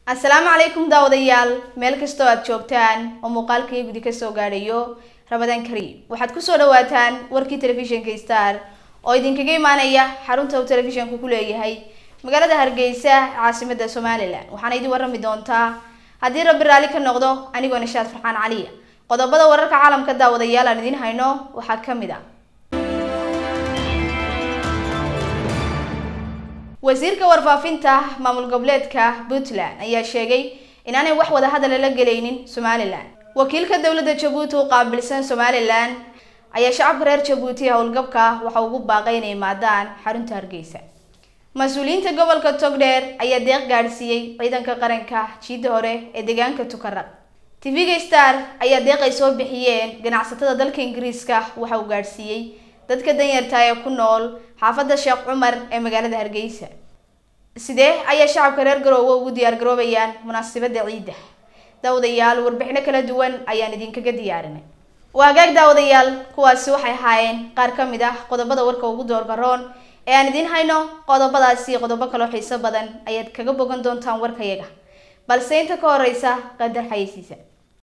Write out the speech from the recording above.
asalaamu calaykum daawadayaal meel kastoo aad joogtaan oo muuqaalkii gudi kasoo gaadhayo ramadaan kariim waxaad kusoo dhawaataan warkii telefishinka star oo idinkaga imaanaya xarunta uu telefishanku ku leeyahay magaalada hargeysa caasimada somalilan waxaana idin warrami doontaa haddii rabbi raalli ka noqdo anigoo nishaad farxaan caliya qodobada wararka caalamka daawadayaal aan idiin hayno waxaa ka mid ah wasiirka warfaafinta maamul goboleedka puntland ayaa sheegay inaanay wax wada hadal la gelaynin somalilan wakiilka dowladda jabuuti u qaabilsan somalilan ayaa shacabka reer jabuuti howlgabka waxa ugu baaqay inay imaadaan xarunta hargeysa mas-uuliyiinta gobolka togdheer ayaa deeq gaadhsiiyey ciidanka qaranka jiidda hore ee deegaanka tukaraq tv-ga star ayaa deeq ay soo bixiyeen ganacsatada dalka ingiriiska waxa uu gaadhsiiyey dadka danyarta ee ku nool xaafadda sheekh cumar ee magaalada hargeysa sidee ayaa shacabka reer garoowe ugu diyaar garoobayaan munaasabadda ciidda daawadayaal warbixino kala duwan ayaan idinkaga diyaarinay waa hagaag daawadayaal kuwaasi waxay ahaayeen qaar ka mid ah qodobada warka ugu doorgaroon ee aan idiin hayno qodobadaasi qodobo kaloo xiiso badan ayaad kaga bogan doontaan warkayaga balse inta ka horeysa qadar xayeysiisa